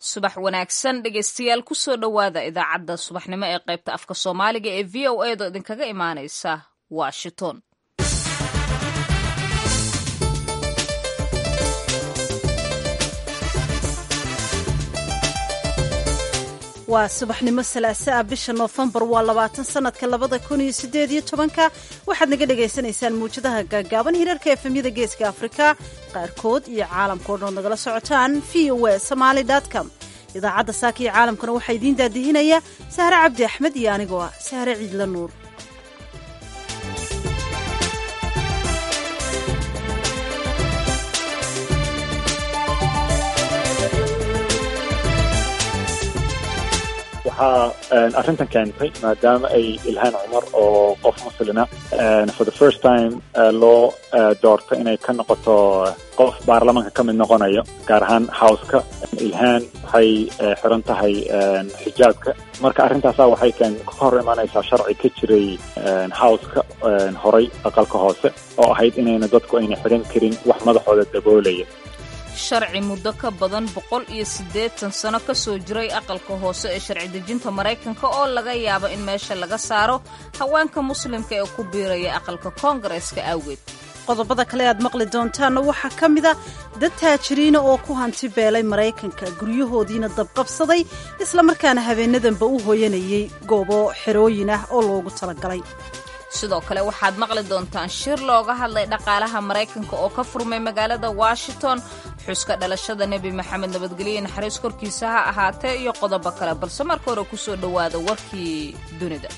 subax wanaagsan dhegeystayaal kusoo dhowaada idaacadda subaxnimo ee qaybta afka soomaaliga ee v o edo idinkaga imaaneysa washington waa subaxnimo salaase ah bisha noofembar waa labaatan sanadka labada kun iyo sideed iyo tobanka waxaad naga dhagaysanaysaan muwjadaha gaagaaban hirarka efemyada geeska afrika qaarkood iyo caalamka o dhan ood nagala socotaan v o e somaali com idaacadda saaka iyo caalamkuna waxaa idiin daadihinaya sahre cabdi axmed iyo anigoo ah sahre ciidla nuur waxaa arrintan keentay maadaama ay ilhaan cumar oo qof muslina for the first time loo doorto inay ka noqoto qof baarlamaanka ka mid noqonayo gaar ahaan howska ilhaan waxay xiran tahay xijaabka marka arrintaasa waxay keen ka hor imanaysaa sharci ka jiray howska horay aqalka hoose oo ahayd inayna dadku ayna xiran karin wax madaxooda daboolaya sharci muddo ka badan boqol iyo siddeetan sano ka soo jiray aqalka hoose ee sharci dejinta maraykanka oo laga yaabo in meesha laga saaro haweenka muslimka ee ku biiraya aqalka koongareeska awgeed qodobada kale aad maqli doontaanna waxaa ka mid a dad taajiriina oo ku hanti beelay maraykanka guryahoodiina dabqabsaday islamarkaana habeenadanba u hooyanayay goobo xerooyin ah oo loogu talagalay sidoo kale waxaad maqli doontaan shir looga hadlay dhaqaalaha maraykanka oo ka furmay magaalada washington xuska dhalashada nebi maxamed nabadgelye naxariis korkiisa ha ahaatee iyo qodobo kale balse marka hore kusoo dhowaada warkii dunida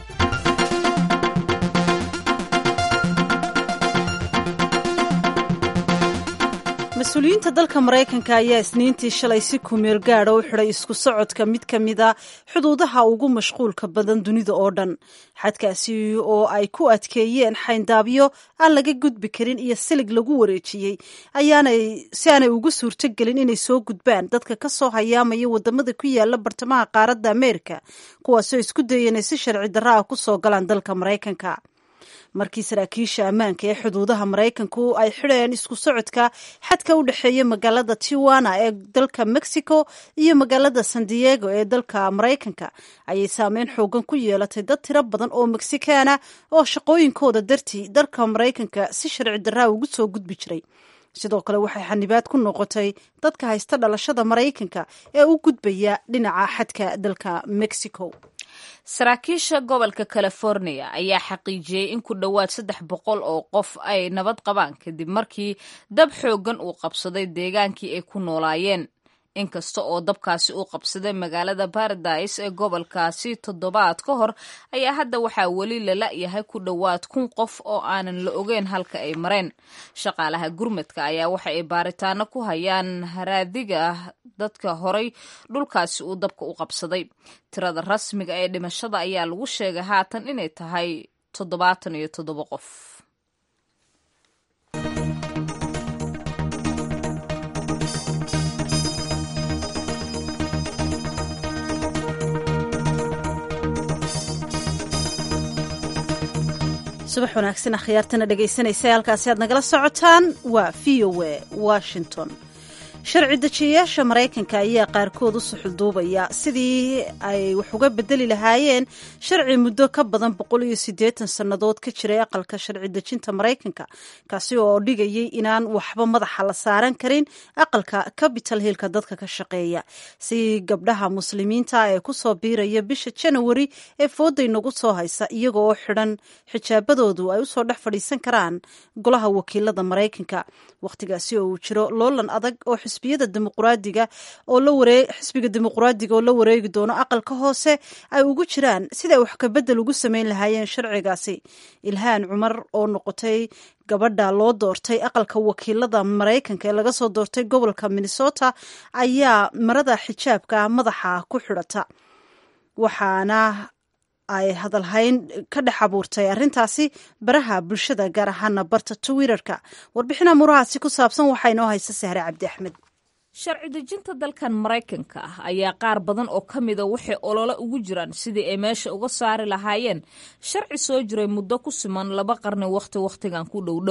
mas-uuliyiinta dalka maraykanka ayaa isniintii shalay si kumeel gaadha u xidhay isku socodka mid ka mid a xuduudaha ugu mashquulka badan dunida oo dhan xadkaasi oo ay ku adkeeyeen xayndaabyo aan laga gudbi karin iyo silig lagu wareejiyey ayaanay si aanay ugu suurtogelin inay soo gudbaan dadka ka soo hayaamaya wadamada ku yaala bartamaha qaaradda ameerika kuwaasoo isku daya inay si sharci darra ah ku soo galaan dalka maraykanka markii saraakiisha ammaanka ee xuduudaha maraykanku ay xidheen isku socodka xadka u dhexeeya magaalada tiwana ee dalka mexico iyo magaalada san diego ee dalka maraykanka ayay saameyn xoogan ku yeelatay dad tiro badan oo mexikaana oo shaqooyinkooda dartii dalka maraykanka si sharci darraa ugu soo gudbi jiray sidoo kale waxay xanibaad ku noqotay dadka haysta dhalashada maraykanka ee u gudbaya dhinaca xadka dalka mexico saraakiisha gobolka california ayaa xaqiijiyey in ku dhowaad saddex boqol oo qof ay nabad qabaan kadib markii dab xooggan uu qabsaday deegaankii ay ku noolaayeen inkasta oo dabkaasi uu qabsaday magaalada baradise ee gobolkaasi toddobaad ka hor ayaa hadda waxaa weli lala-yahay ku dhowaad kun qof oo aanan la ogeyn halka ay mareen shaqaalaha gurmadka ayaa waxa ay baaritaano ku hayaan haraadiga dadka horay dhulkaasi uu dabka u qabsaday tirada rasmiga ee dhimashada ayaa lagu sheegay haatan inay tahay toddobaatan iyo toddoba qof subax wanaagsan akhyaartana dhegaysanaysa halkaasi aad nagala socotaan waa v o e washington sharci dejiyayaasha maraykanka ayaa qaarkood u suxulduubaya sidii ay wax uga bedeli lahaayeen sharci muddo ka badan boqol iyo siddeetan sannadood ka jiray aqalka sharci dejinta maraykanka kaasi oo dhigayay inaan waxba madaxa la saaran karin aqalka capital hillka dadka ka shaqeeya si gabdhaha muslimiinta ee kusoo biiraya bisha janawari ee fooday nagu soo haysa iyaga oo xidhan xijaabadoodu ay usoo dhex fadhiisan karaan golaha wakiilada maraykanka wakhtigaasi oo uu jiro loolan adag oo xisbiyada dimuqraadiga oo la waree xisbiga dimuqraadiga oo la wareegi doono aqalka hoose ay ugu jiraan siday wax kabedel ugu sameyn lahaayeen sharcigaasi ilhaan cumar oo noqotay gabadha loo doortay aqalka wakiilada maraykanka ee laga soo doortay gobolka minnesota ayaa marada xijaabka madaxa ku xidhata waxaana ay hadalhayn ka dhex abuurtay arrintaasi baraha bulshada gaar ahaana barta twitterka warbixin amuurahaasi ku saabsan waxaa inoo haysa sahre cabdi axmed sharci dejinta dalkan maraykanka ah ayaa qaar badan oo ka mida waxay olole ugu jiraan sidii ay meesha uga saari lahaayeen sharci soo jiray muddo ku siman laba qarni wakhti wakhtigan ku dhowdhow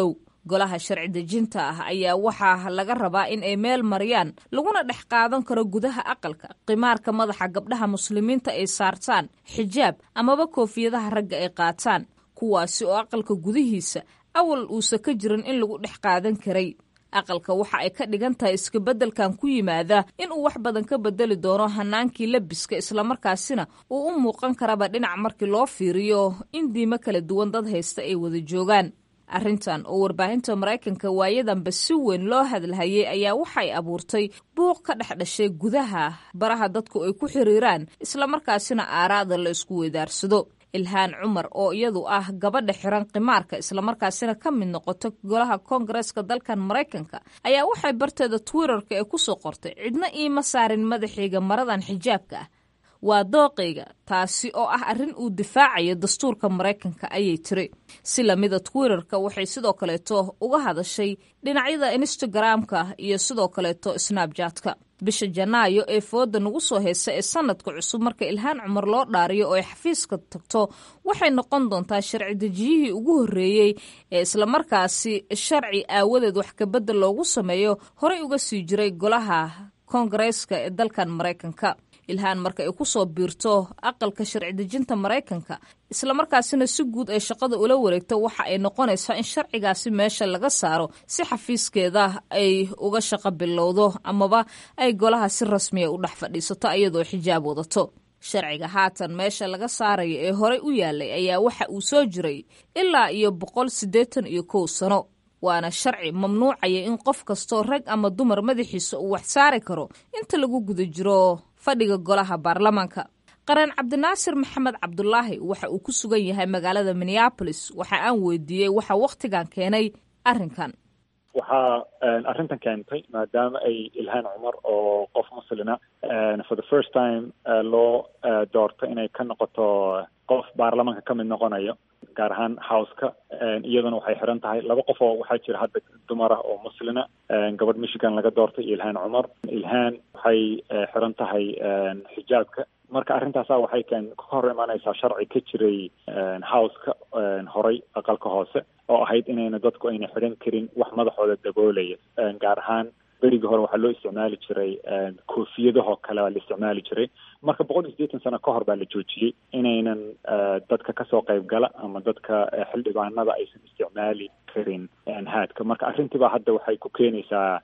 golaha sharci dejinta ah ayaa waxaa laga rabaa in ay meel mariyaan laguna dhex qaadan karo gudaha aqalka qimaarka madaxa gabdhaha muslimiinta ay saartaan xijaab amaba koofiyadaha ragga ay qaataan kuwaasi oo aqalka gudihiisa awal uusa ka jirin in lagu dhex qaadan karay aqalka waxa ay ka dhigan tahay iskabeddelkan ku yimaada inuu wax badan ka bedeli doono hanaankii labiska islamarkaasina uu u muuqan karaba dhinac markii loo fiiriyo in diimo kala duwan dad haysta ay wada joogaan arrintan oo warbaahinta maraykanka waayadanba si weyn loo hadlahayay ayaa waxay abuurtay buuq ka dhex dhashay gudaha baraha dadku ay ku xiriiraan islamarkaasina aaraada la isku weydaarsado ilhaan cumar oo iyadu ah gabadha xiran khimaarka islamarkaasina ka mid noqota golaha koongareeska dalkan maraykanka ayaa waxay barteeda twitterka ee kusoo qortay cidna iima saarin madaxayga maradan xijaabka ah waa dooqayga taasi oo ah arrin uu difaacayo dastuurka maraykanka ayay tiri si lamida twitterka waxay sidoo kaleeto uga hadashay dhinacyada instagramka iyo sidoo kaleeto snabjatka bisha janaayo ee fooda nagu soo heysa ee sanadka cusub marka ilhaan cumar loo dhaariyo oo ay xafiiska tagto waxay noqon doontaa sharci dejiyihii ugu horreeyey ee islamarkaasi sharci aawadeed wax kabedel loogu sameeyo horey uga sii jiray golaha koongareeska ee dalkan maraykanka ilhaan marka ay ku soo biirto aqalka sharci dejinta maraykanka islamarkaasina si guud ay shaqada ula wareegto waxa ay noqonaysaa in sharcigaasi meesha laga saaro si xafiiskeeda ay uga shaqo bilowdo amaba ay golaha si rasmiya u dhex fadhiisato iyadoo xijaab wadato sharciga haatan meesha laga saaraya ee horey u yaalay ayaa waxa uu soo jiray ilaa iyo boqol siddeetan iyo kow sano waana sharci mamnuucaya in qof kastoo rag ama dumar madaxiisa uu wax saari karo inta lagu guda jiro fadhiga golaha baarlamaanka qareen cabdinaasir maxamed cabdulaahi waxa uu ku sugan yahay magaalada minneabolis waxa aan weydiiyey waxa wakhtigan keenay arrinkan waxaa arrintan keentay maadaama ay ilhaan cumar oo qof muslina for the first time loo doorto inay ka noqoto qof baarlamaanka ka mid noqonayo gaar ahaan houseka iyaduna waxay xiran tahay laba qof oo waxaa jira hadda dumar ah oo muslina gabadh michigan laga doortay iyo ilhaan cumar ilhaan waxay xiran tahay xijaabka marka arrintaasa waxay keen ka hor imaanaysaa sharci ka jiray houseka horay aqalka hoose oo ahayd inayna dadku ayna xidhan karin wax madaxooda daboolaya gaar ahaan berigii hore waxaa loo isticmaali jiray koofiyadahoo kale baa la isticmaali jiray marka boqol iyo siddeetan sano ka hor baa la joojiyey inaynan dadka kasoo qayb gala ama dadka xildhibaanada aysan isticmaali karin haadka marka arrintiibaa hadda waxay ku keenaysaa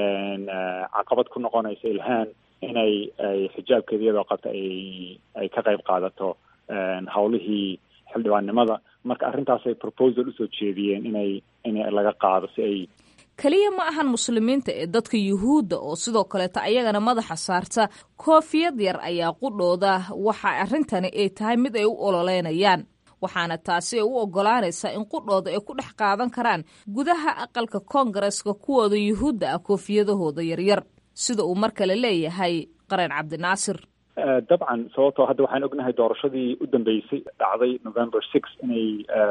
caqabad ku noqonaysa ilhaan inay ay xijaabkeeda iyadoo qabta ay ay ka qayb qaadato hawlihii xildhibaannimada marka arrintaasay proposal usoo jeediyeen inay in laga qaado si ay keliya ma ahan muslimiinta ee dadka yuhuudda oo sidoo kaleeta ayagana madaxa saarta koofiyad yar ayaa qudhooda waxa arrintani ay tahay mid ay u ololeynayaan waxaana taasi ay u oggolaanaysaa in qudhooda ay ku dhex qaadan karaan gudaha aqalka koongareeska kuwooda yuhuudda ah koofiyadahooda yaryar sida uu mar kale leeyahay qareen cabdinaasir dabcan sababtoo hadda waxaan ognahay doorashadii u dambeysay dhacday november six inay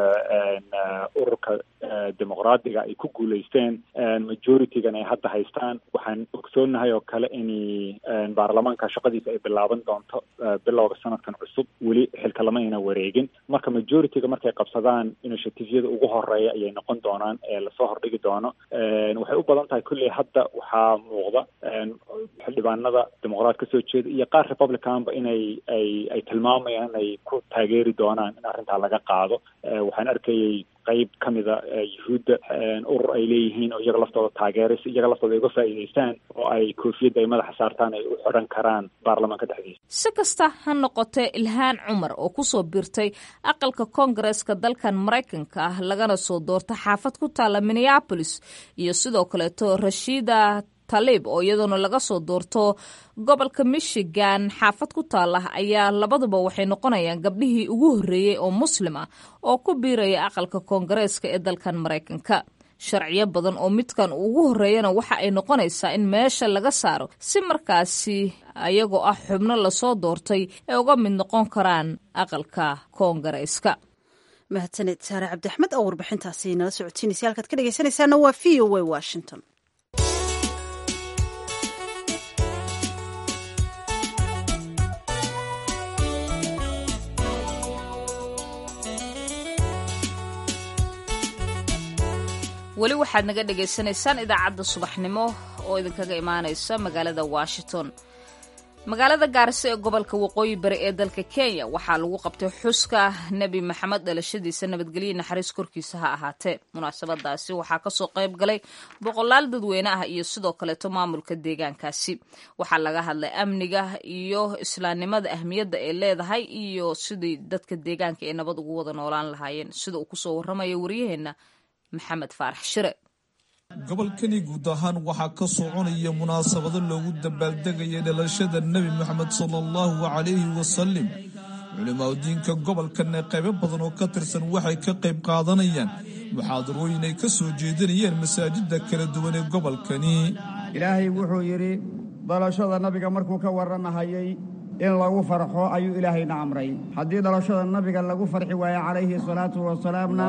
ururka dimuqraadiga ay ku guulaysteen majoritygan ay hadda haystaan waxaan ogsoonahay oo kale in baarlamaanka shaqadiisa ay bilaaban doonto bilowga sanadkan cusub weli xilka lama ayna wareegin marka majorityga markay qabsadaan initiativeyada ugu horeeya ayay noqon doonaan ee lasoo hordhigi doono waxay u badan tahay kulley hadda waxaa muuqda xildhibaanada dimuqraad kasoo jeeda iyo qaar republicanba inay ay ay tilmaamayaan inay ku taageeri doonaan in arrintaa laga qaado waxaan arkayay qayb ka mida yuhuudda urur ay leeyihiin oo iyaga laftooda taageeray si iyaga laftooda ay uga faa'iidaystaan oo ay koofiyadda ay madaxa saartaan ay u xidhan karaan baarlamaanka dhexdiisa si kasta ha noqotee ilhaan cumar oo kusoo biirtay aqalka koongareeska dalkan maraykanka ah lagana soo doorta xaafad ku taalla minneabolis iyo sidoo kaleeto rashiida talib oo iyaduna laga soo doorto gobolka michigan xaafad ku taala ayaa labaduba waxay noqonayaan gabdhihii ugu horreeyey oo muslim ah oo ku biiraya aqalka koongareeska ee dalkan maraykanka sharciyo badan oo midkan ugu horreeyana waxa ay noqonaysaa in meesha laga saaro si markaasi ayagoo ah xubno lasoo doortay ay uga mid noqon karaan aqalka koongareeska mahadsaned saare cabdiaxmed oo warbixintaasi nala socotiinaysa halkaad ka dhegeysanaysaana waa v o a washington weli waxaad naga dhagaysanaysaan idaacadda subaxnimo oo idinkaga imaanaysa magaalada washington magaalada gaarisa ee gobolka waqooyi bari ee dalka kenya waxaa lagu qabtay xuska nebi maxamed dhalashadiisa nabadgelyo naxariis korkiisa ha ahaatee munaasabadaasi waxaa kasoo qayb galay boqolaal dadweyne ah iyo sidoo kaleeto maamulka deegaankaasi waxaa laga hadlay amniga iyo islaamnimada ahmiyadda ay leedahay iyo sidii dadka deegaanka ay nabad ugu wada noolaan lahaayeen sida uu kusoo warramaya waryaheena maxamed faarax shire gobolkani guud ahaan waxaa ka soconaya munaasabado loogu dabaaldegaya dhalashada nebi moxamed sala allahu calayhi wasalim culimaadudiinka gobolkana qaybo badan oo ka tirsan waxay ka qayb qaadanayaan muxaadarooyin ay ka soo jeedinayeen masaajida kala duwan ee gobolkani ilaahay wuxuu yidhi dhalashada nabiga markuu ka warramahayay in lagu farxo ayuu ilaahayna amray haddii dhalashada nabiga lagu farxi waayo calayhi salaatu wasalaamna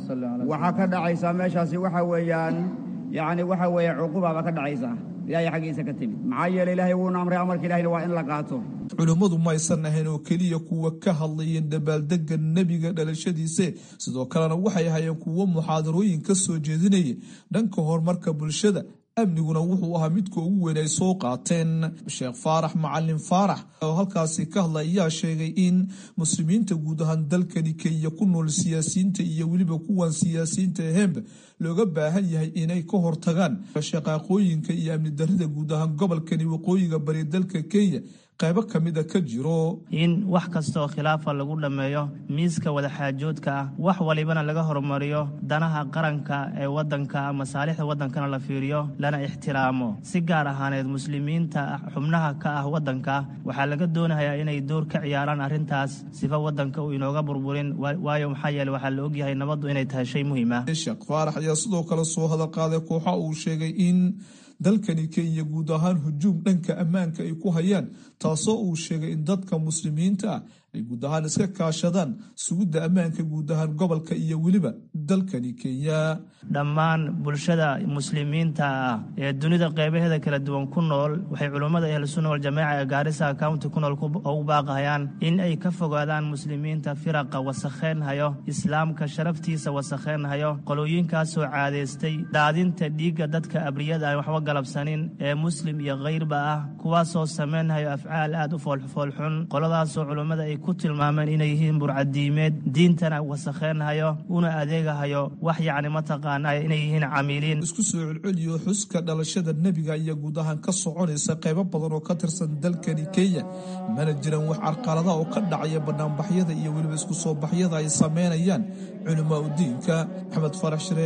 waxaa ka dhacaysaa meeshaasi waxa weeyaan yacni waxa weeye cuqubaaba ka dhacaysa ilaahay xaggiisa ka timid maxaa yeele ilaahay wuuna amray amarka ilahayna waa in la qaato culimmadu maysan ahayn oo keliya kuwa ka hadlayeen dabaaldega nebiga dhalashadiise sidoo kalena waxay ahayeen kuwo muxaadarooyin ka soo jeedinaya dhanka horumarka bulshada amniguna wuxuu ahaa midka ugu weyn ay soo qaateen sheekh faarax macalin faarax oo halkaasi ka hadlay ayaa sheegay in muslimiinta guud ahaan dalkani kenya ku nool siyaasiyiinta iyo weliba kuwan siyaasiyiinta aheenba looga baahan yahay inay ka hortagaan shaqaaqooyinka iyo amni darrida guud ahaan gobolkani waqooyiga bari dalka kenya qaybo ka mida ka jiro in wax kastaoo khilaafa lagu dhammeeyo miiska wadaxaajoodka ah wax walibana laga horumariyo danaha qaranka ee waddanka masaalixda waddankana la fiiriyo lana ixtiraamo si gaar ahaaneed muslimiinta xubnaha ka ah waddanka waxaa laga doonayaa inay door ka ciyaaraan arrintaas sifa waddanka uu inooga burburin waayo maxaa yeele waxaa la ogyahay nabaddu inay tahay shay muhiim ah sheekh faarax ayaa sidoo kale soo hadal qaaday kooxa uu sheegay in dalkani kenya guud ahaan hujuum dhanka ammaanka ay ku hayaan taasoo uu sheegay in dadka muslimiinta ah ay guud ahaan iska kaashadaan sugidda ammaanka guud ahaan gobolka iyo weliba dalkani kenya dhammaan bulshada muslimiinta ah ee dunida qeybaheeda kala duwan ku nool waxay culummada ahlusunna waljamaaca ee gaarisa county ku nool ugu baaqayaan in ay ka fogaadaan muslimiinta firaqa wasakheynhayo islaamka sharaftiisa wasakheynhayo qolooyinkaasoo caadaystay daadinta dhiigga dadka abriyada aan waxba galabsanin ee muslim iyo khayrba ah kuwaasoo samaynhayo afcaal aad u foolxun qoladaasoo culummada ay ku tilmaameen inay yihiin burcadiimeed diintana wasakheynhayo una adeegahayo wax yacni mataqaana inay yihiin camiiliin isku soo celceliyo xuska dhalashada nebiga ayaa guud ahaan ka soconaysa qaybo badan oo ka tirsan dalkani kenya mana jiran wax carqalada oo ka dhacaya banaanbaxyada iyo weliba isku soo baxyada ay sameynayaan culimaa udiinka maxamed farax shire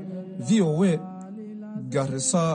v o a garisa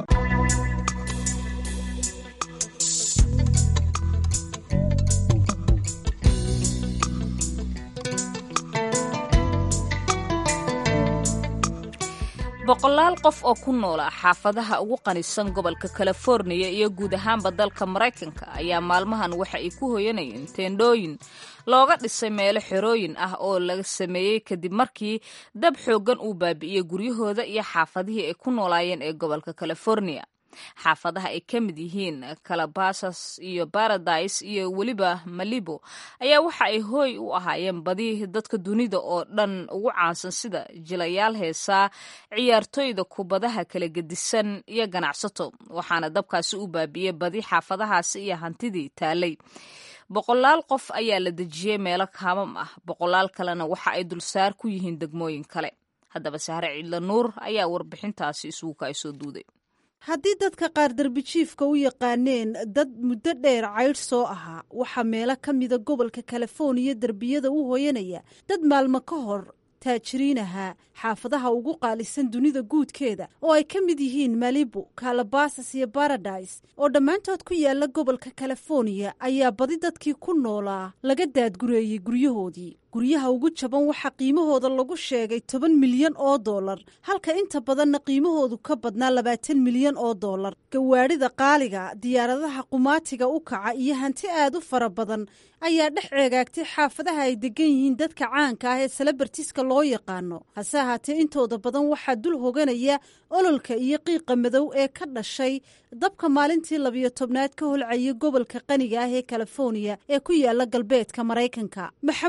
boqolaal qof oo ku noola xaafadaha ugu qanisan gobolka californiya iyo guud ahaanba dalka maraykanka ayaa maalmahan waxa ay ku hoyanayeen teendhooyin looga dhisay meelo xerooyin ah oo laga sameeyey kadib markii dab xooggan uu baabi'iyey guryahooda iyo xaafadihii ay ku noolaayeen ee gobolka californiya xaafadaha ay ka mid yihiin calabasas iyo baradise iyo weliba malibo ayaa waxa ay hooy u ahaayeen badi dadka dunida oo dhan ugu caansan sida jilayaal heesaa ciyaartoyda kubadaha kala gedisan iyo ganacsato waxaana dabkaasi u baabi'iyey badi xaafadahaasi iyo hantidii taalay boqolaal qof ayaa la dejiyey meelo kaamam ah boqolaal kalena waxa ay dulsaar ku yihiin degmooyin kale haddaba sahre ciidla nuur ayaa warbixintaasi isugu ka ay soo duuday haddii dadka qaar darbijiifka u yaqaaneen dad muddo dheer caydh soo ahaa waxaa meelo ka mida gobolka californiya derbiyada u hooyanaya dad maalmo ka hor taajiriin ahaa xaafadaha ugu qaalisan dunida guudkeeda oo ay ka mid yihiin malibu kalabasas iyo baradise oo dhammaantood ku yaala gobolka californiya ayaa badi dadkii ku noolaa laga daadgureeyey guryahoodii guryaha ugu jaban waxaa qiimahooda lagu sheegay toban milyan oo dollar halka inta badanna qiimahoodu ka badnaa labaatan milyan oo dollar gawaadhida qaaliga diyaaradaha qumaatiga u kaca iyo hanti aad u fara badan ayaa dhex ceegaagtay xaafadaha ay degan yihiin dadka caanka ah ee selebartiska loo yaqaano hase ahaatee intooda badan waxaa dul hoganaya ololka iyo qiiqa madow ee ka dhashay dabka maalintii labiyo tobnaad ka holcayay gobolka qaniga ah ee californiya ee ku yaala galbeedka maraykanka maxamuud shagax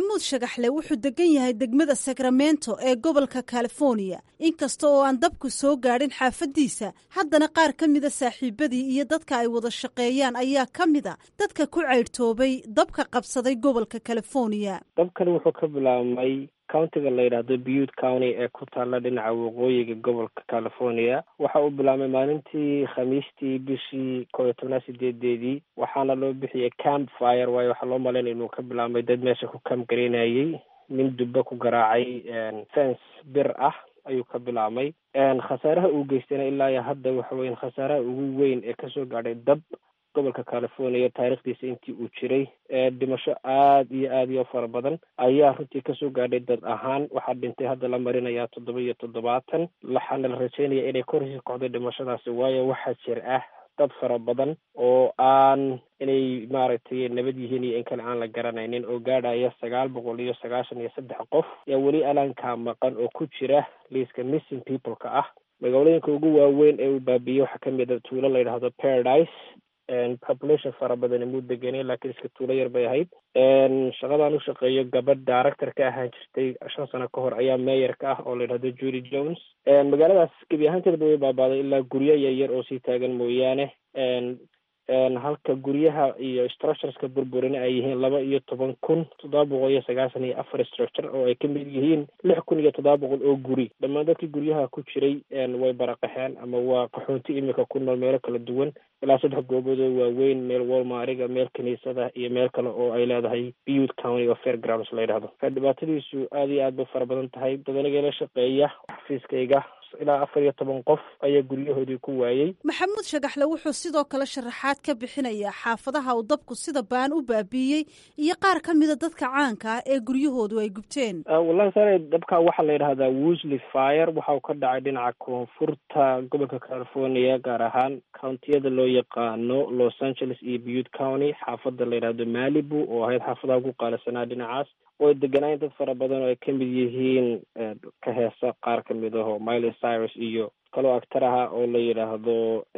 shagaxle wuxuu degan yahay degmada sacramento ee gobolka california inkasta oo aan dabku soo gaadhin xaafaddiisa haddana qaar ka mida saaxiibadii iyo dadka ay wada shaqeeyaan ayaa ka mida dadka ku caydhtoobay dabka qabsaday gobolka california dabkani wuxuu ka bilaabmay countiga la yidhaahdo butte county ee ku taalla dhinaca waqooyiga gobolka california waxa uu bilaabmay maalintii khamiistii bishii koo iyo tobnaad sideedeedii waxaana loo bixiyey camp fire waayo waxaa loo malaynaya inuu ka bilaabmay dad meesha ku camp garaynayey nin dubba ku garaacay fence bir ah ayuu ka bilaabmay khasaaraha uu geystayna ilaa iyo hadda waxa weyan khasaaraha ugu weyn ee kasoo gaadhay dab gobolka california taarikhdiisa intii uu jiray dhimasho aad iyo aad iyo fara badan ayaa runtii kasoo gaadhay dad ahaan waxaa dhintay hadda la marinayaa toddoba iyo toddobaatan waxaana la rajeynaya inay korhisi kocday dhimashadaasi waayo waxaa jir ah dad fara badan oo aan inay maaragtay nabad yihiin iyo in kale aan la garanaynin oo gaadhaya sagaal boqol iyo sagaashan iyo saddex qof yaa weli alaankaa maqan oo ku jira liiska missing people-ka ah magaalooyinka ugu waaweyn ee uu baabiiyey waxaa kamid a tuulo la yidhaahdo paradise population fara badani muu degenay laakiin iska tuulo yar bay ahayd shaqadaan u shaqeeyo gabadh director ka ahaan jirtay shan sano ka hor ayaa meyer ka ah oo la yidhahdo judy jones magaaladaas gebi ahaanteedba way baabaaday ilaa guryo yaryar oo sii taagan mooyaane halka guryaha iyo structureska burburina ay yihiin laba iyo toban kun toddoba boqol iyo sagaashan iyo afar structure oo ay kamid yihiin lix kun iyo toddoba boqol oo guri dhammaan dadkii guryaha ku jiray way baraqaxeen ama waa qaxoonti imika ku nool meelo kala duwan ilaa saddex goobood oo waaweyn meel walmariga meel kiniisada iyo meel kale oo ay leedahay butte county oo fairgrounds la yidhahdo dhibaatadiisu aad iyo aad bay fara badan tahay dadaniga la shaqeeya xafiiskayga ilaa afar iyo toban qof ayaa guryahoodii ku waayey maxamuud shagaxle wuxuu sidoo kale sharaxaad ka bixinayaa xaafadaha uu dabku sida baan u baabiiyey iyo qaar ka mida dadka caanka ah ee guryahoodu ay gubteen wallahi sare dabka waxaa la yidhahdaa wosley fire waxa uu ka dhacay dhinaca koonfurta gobolka california gaar ahaan countiyada loo yaqaano los angeles iyo butte county xaafada la yidhahdo malibu oo ahayd xaafadaha ugu qaalisanaa dhinacaas oo deganaayeen dad fara badan oo ay ka mid yihiin ka heesa qaar ka mid aho miley cyrus iyo kaloo actar aha oo la yidhaahdo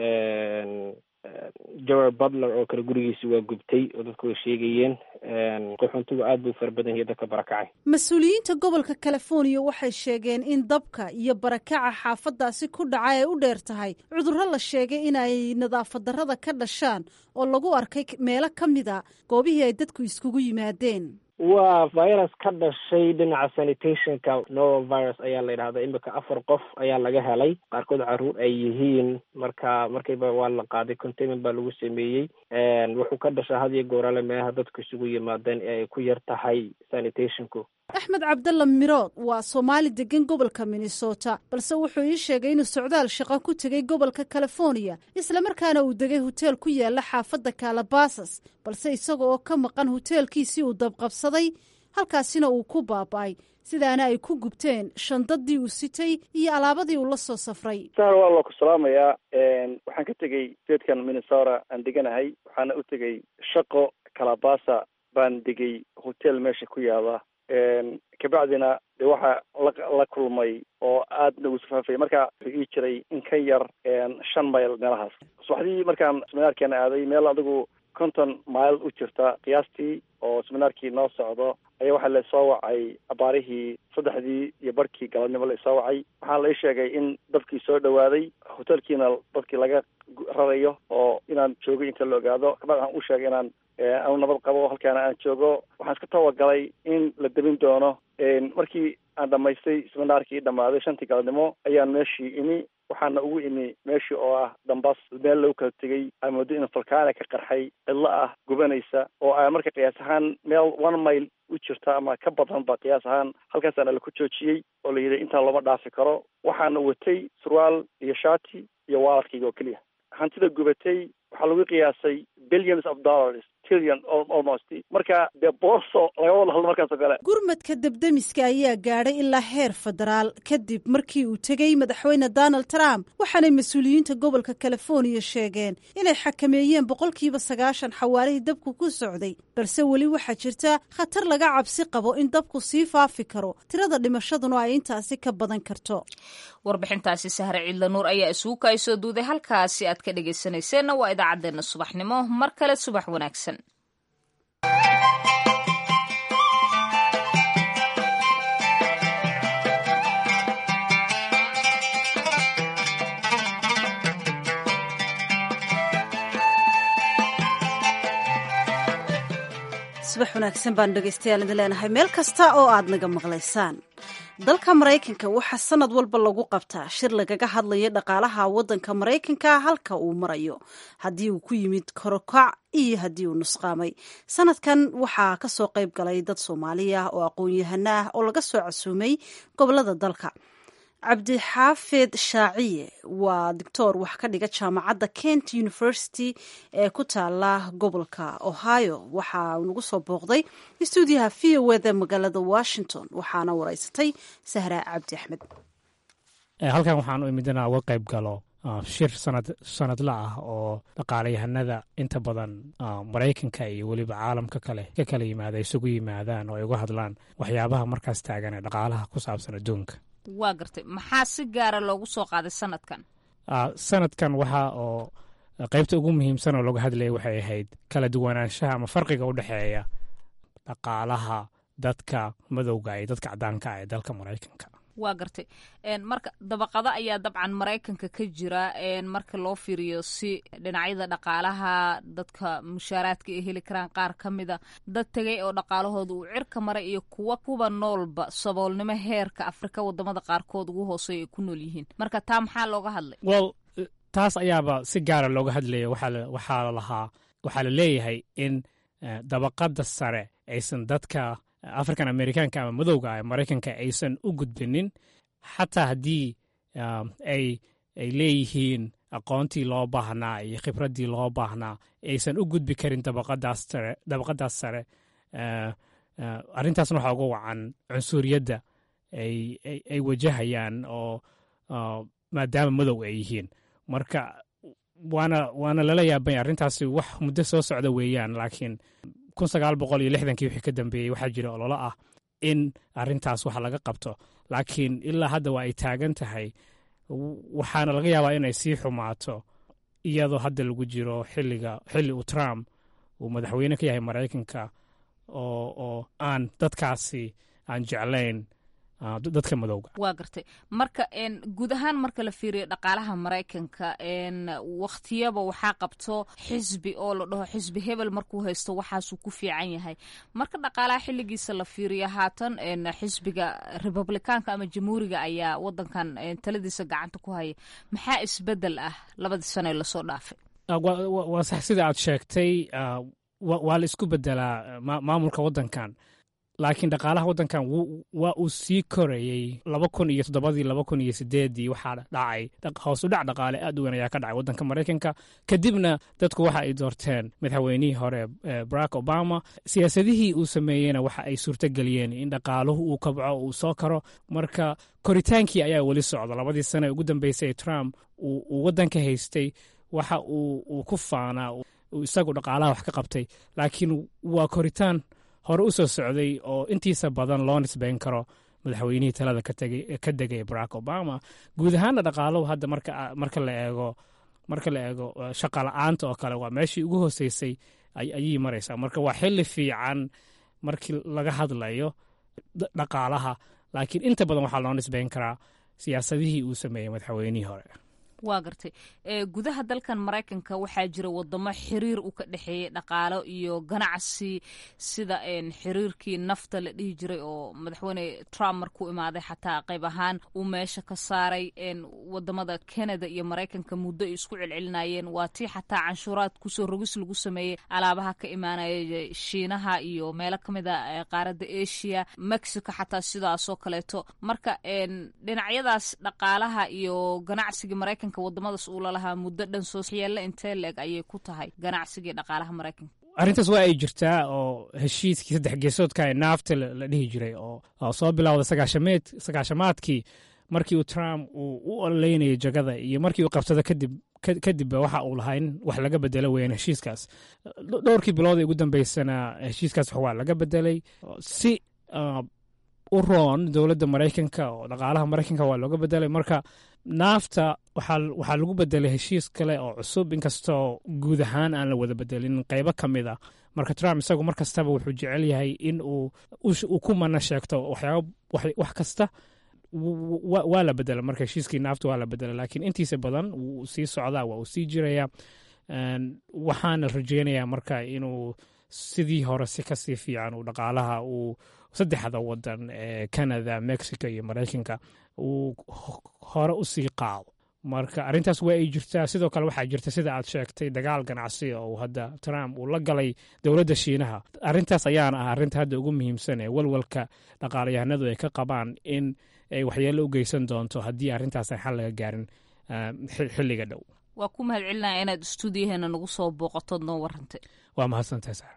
jower butler oo kale gurigiisi waa gubtay oo dadku way sheegayeen qaxoontigu aad buu fara badan yahay dadka barakacay mas-uuliyiinta gobolka california waxay sheegeen in dabka iyo barakaca xaafadaasi ku dhaca ay u dheer tahay cudurro la sheegay in ay nadaafad darrada ka dhashaan oo lagu arkay meelo ka mida goobihii ay dadku iskugu yimaadeen waa virus ka dhashay dhinaca sanitationka novavirus ayaa la yidhahda imika afar qof ayaa laga helay qaarkood caruur ay yihiin marka markiiba waa la qaaday containment baa lagu sameeyey wuxuu ka dhashaa had iyo goorale meelaha dadku isugu yimaadeen ee ay ku yar tahay sanitationku axmed cabdalla mirood waa soomaali degan gobolka minnesota balse wuxuu ii sheegay inuu socdaal shaqo ku tegey gobolka california islamarkaana uu degay hoteel ku yaala xaafadda kalabasas balse isaga oo ka maqan hoteelkiisii uu dabqabsaday halkaasina uu ku baaba'ay sidaana ay ku gubteen shandadii uu sitay iyo alaabadii uu la soo safray sar waa loo ku salaamayaa waxaan ka tegey statekan minnesota aan deganahay waxaana u tegey shaqo kalabasa baan degay hotel meesha ku yaala kabacdina de waxa la la kulmay oo aad nagu safaafay marka wuxuu ii jiray in ka yar shan mayl meelahaas subaxdii markaan seminaarkeena aaday meel adigu konton mile u jirta qiyaastii oo seminaarkii noo socdo ayaa waxaa lasoo wacay abaarihii saddexdii iyo barhkii galabnimo laisoo wacay waxaa la ii sheegay in dabkii soo dhawaaday hotelkiina dadkii laga rarayo oo inaan joogo inta la ogaado kabacdi waxaan u sheegay inaan anu nabad qabo halkaana aan joogo waxaan iska tawagalay in la debin doono markii aan dhamaystay seminaarkii dhammaaday shantii galabnimo ayaan meeshii imi waxaana ugu imi meeshii oo ah dambas meel lagu kala tegey aa moodo in falkaana ka qarxay cidlo ah gubanaysa oo a marka qiyaas ahaan meel one mile u jirta ama ka badan ba qiyaas ahaan halkaasaana laku joojiyey oo la yidhi intaan looma dhaafi karo waxaana watay surwaal iyo shati iyo waaladkayga oo keliya hantida gubatay waxaa lagu qiyaasay billions of dollars trillion almost marka dee booso laga wada hadlo markaas oo kale gurmadka debdemiska ayaa gaadhay ilaa heer federaal kadib markii uu tegey madaxweyne donald trump waxaanay mas-uuliyiinta gobolka california sheegeen inay xakameeyeen boqolkiiba sagaashan xawaarihii dabku ku socday balse weli waxaa jirta khatar laga cabsi qabo in dabku sii faafi karo tirada dhimashaduna ay intaasi ka badan karto warbixintaasi sahre ciidla nuur ayaa isugu kaysoo duuday halkaasi aad ka dhegaysanayseena waa idaacaddeenna subaxnimo mar kale subax wanaagsan subax wanaagsan baan dhegaystayaal idin leenahay meel kasta oo aad naga maqlaysaan dalka maraykanka waxaa sanad walba lagu qabtaa shir lagaga hadlayo dhaqaalaha waddanka maraykanka halka uu marayo haddii uu ku yimid korokac iyo haddii uu nusqaamay sanadkan waxaa kasoo qayb galay dad soomaaliya oo aqoon-yahano ah oo laga soo casuumay gobolada dalka cabdixaafid shaaciye waa doctor wax ka dhiga jaamacadda kent university ee ku taala gobolka ohio waxaa nagu soo booqday stuudiyaha v o eda magaalada washington waxaana wareysatay sahra cabdi axmed halkan waxaan u imid inaan uga qayb galo shir sanad sanadla ah oo dhaqaalayahanada inta badan maraykanka iyo weliba caalamka kale ka kala yimaada isugu yimaadaan oo ay uga hadlaan waxyaabaha markaas taagan ee dhaqaalaha ku saabsan adduunka waa gartay maxaa si gaara loogu soo qaaday sanadkan sanadkan waxa oo qaybta ugu muhiimsan oo looga hadlaya waxay ahayd kala duwanaanshaha ama farqiga u dhexeeya dhaqaalaha dadka madowga iyo dadka cadaanka ah ee dalka maraykanka waa gartay marka dabaqado ayaa dabcan maraykanka ka jira marka loo fiiriyo si dhinacyada dhaqaalaha dadka mushaaraadka ay heli karaan qaar ka mida dad tegay oo dhaqaalahooda uu cirka maray iyo kuwa kuwa noolba saboolnimo heerka afrika wadamada qaarkood ugu hooseeya ay ku nool yihiin marka taa maxaa looga hadlay well taas ayaaba si gaara looga hadlaya waxaa lahaa waxaa la leeyahay in dabaqada sare aysan dadka african amerikaanka ama madowga ah maraykanka aysan u gudbinin xataa haddii ay ay leeyihiin aqoontii loo baahnaa iyo khibraddii loo baahnaa aysan u gudbi karin dabaqadaas sare dabaqadaas sare arrintaasna waxaa uga wacan cunsuriyadda ay wajahayaan oo maadaama madow ay yihiin marka waana waana lala yaabay arrintaasi wax muddo soo socda weeyaan laakiin kun sagaal boqol iyo lixdankii wixii ka dambeeyey waxaa jira ololo ah in arrintaas wax laga qabto laakiin ilaa hadda waa ay taagan tahay waxaana laga yaabaa inay sii xumaato iyadoo hadda lagu jiro xilliga xilli uu trump uu madaxweyne ka yahay maraykanka oo oo aan dadkaasi aan jeclayn dadka madowga waa gartay marka guud ahaan marka la fiiriyo dhaqaalaha maraykanka wakhtiyaba waxaa qabto xisbi oo la dhaho xisbi hebel markuu haysto waxaasuu ku fiican yahay marka dhaqaalaha xilligiisa la fiiriyo haatan xisbiga republikaanka ama jamhuuriga ayaa wadankan taladiisa gacanta ku haya maxaa isbedel ah labadii sano ee lasoo dhaafay waa sax sida aad sheegtay waa la isku bedelaa maamulka wadankan laakiin dhaqaalaha waddankan waa uu sii korayey laba kun iyo toddobadii laba kun iyo sideeddii waxaa dhacay hoos u dhac dhaqaale aad u weyn ayaa ka dhacay waddanka maraykanka kadibna dadku waxa ay doorteen madaxweynihii hore barack obama siyaasadihii uu sameeyeyna waxa ay suurtogeliyeen in dhaqaaluhu uu kabco uu soo karo marka koritaankii ayaa weli socda labadii sane ugu dambeysay trump uu waddanka haystay waxa uu ku faanaa isagu dhaqaalaha wax ka qabtay laakiin waa koritaan hore u soo socday oo intiisa badan loo nisbayn karo madaxweynihii talada ka degay barack obama guud ahaanna dhaqaaluhu hadda marka la eego marka la eego shaqa la-aanta oo kale waa meeshii ugu hooseysay ayay maraysaa marka waa xili fiican markii laga hadlayo dhaqaalaha laakiin inta badan waxaa loo nisbayn karaa siyaasadihii uu sameeyey madaxweynihii hore waa gartay gudaha dalkan maraykanka waxaa jira wadamo xiriir u ka dhexeeyey dhaqaalo iyo ganacsi sida xiriirkii nafta la dhihi jiray oo madaxweyne trump markuu imaaday xataa qayb ahaan uu meesha ka saaray wadamada canada iyo maraykanka muddo ay isku celcelinayeen waa tii xataa canshuuraad kusoo rogis lagu sameeyey alaabaha ka imaanaya shiinaha iyo meelo kamid a qaaradda asia mexico xataa sidaasoo kaleeto marka dhinacyadaas dhaqaalaha iyo ganacsiga maraykanka wadamadaas uu lalahaa muddo dhan soosyeelle intee leeg ayay ku tahay ganacsigii dhaqaalaha maraykanka arrintaas waa ay jirtaa oo heshiiskii saddex geesoodka ee naafta la dhihi jiray oo soo bilowda sagaashameed sagaashamaadkii markii uu trump uu u ololeynayay jagada iyo markii uu qabsado kadib kadibba waxa uu lahaa in wax laga bedelo weeyaan heshiiskaas dhowrkii bilood ee ugu dambeysana heshiiskaas wax waa laga bedelay si u roon dowladda maraykanka oo dhaqaalaha maraykanka waa looga bedelay marka naafta waxaa lagu bedelay heshiis kale oo cusub inkastoo guud ahaan aan la wada bedelin qeybo ka mid a marka trump isagu mar kastaba wuxuu jecel yahay in uu ku mana sheegto waxyaaba wax kasta waa la bedela marka heshiiskii naafta waa la bedela laakiin intiisa badan wuu sii socdaa waa uu sii jiraya waxaana rajeynayaa marka inuu sidii hore si kasii fiican uu dhaqaalaha uu saddexda wadan ee canada mexico iyo maraykanka uu hore u sii qaado marka arrintaas waa ay jirtaa sidoo kale waxaa jirta sida aad sheegtay dagaal ganacsi oo hadda trump uu la galay dowladda shiinaha arrintaas ayaana ah arrinta hadda ugu muhiimsan ee walwalka dhaqaalayahanadu ay ka qabaan in ay waxyeelo u geysan doonto haddii arrintaas aan xal laga gaarin xilliga dhow waa ku mahad celinaya inaad stuudiyaheena nagu soo booqatood noo warantay waa mahadsantahay saar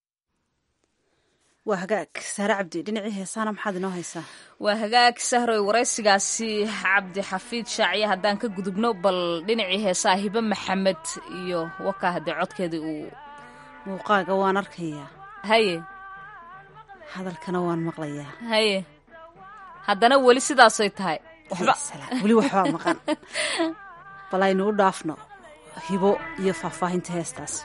waa hagaag saare cabdi dhinacii heesaana maxaad inoo haysaa waa hagaag sahroy waraysigaasi cabdi xafiid shaaciye haddaan ka gudubno bal dhinacii heesaa hibe maxamed iyo wakaa haddee codkeedii uu muuqaaga waan arkayaa haye hadalkana waan maqlayaa haye haddana weli sidaasay tahay weli waxbaa maqan bal aynu u dhaafno hibo iyo faahfaahinta heestaas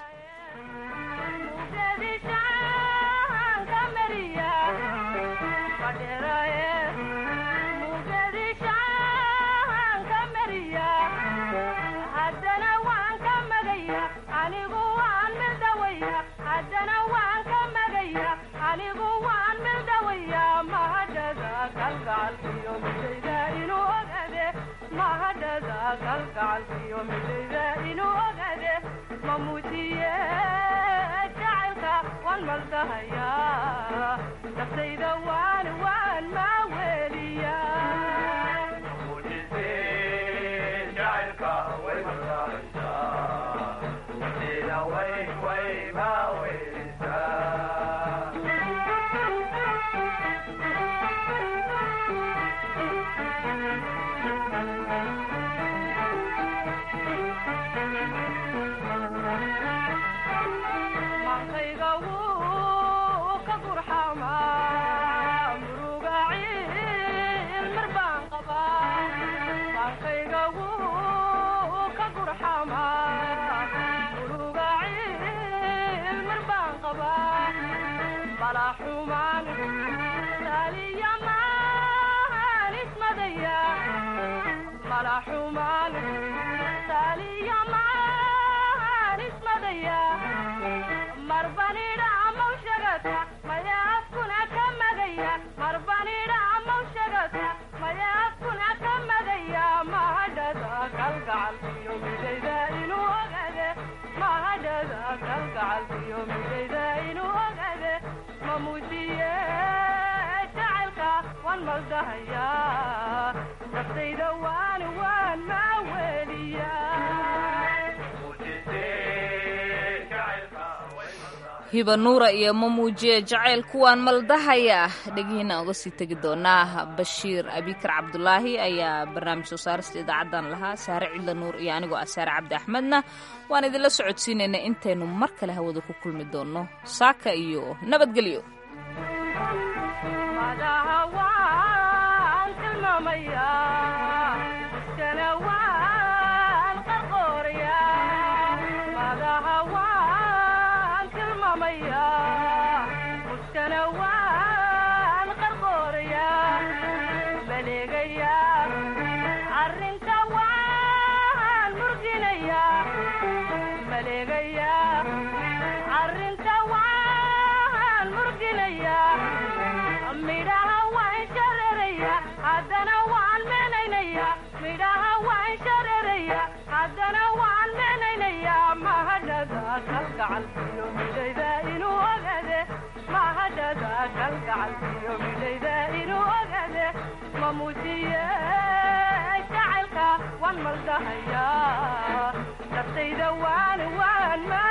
hiba nuura iyo mamuujiye jacayl kuwaan maldahaya dhegihiina uga sii tegi doonaa bashiir abikar cabdulaahi ayaa barnaamij soo saarista idaacaddan lahaa saare cidla nuur iyo anigoo ah saare cabdi axmedna waan idinla socodsiinaynaa intaynu mar kale hawada ku kulmi doonno saaka iyo nabadgelyo waan maldahaya naftayda waan waan ma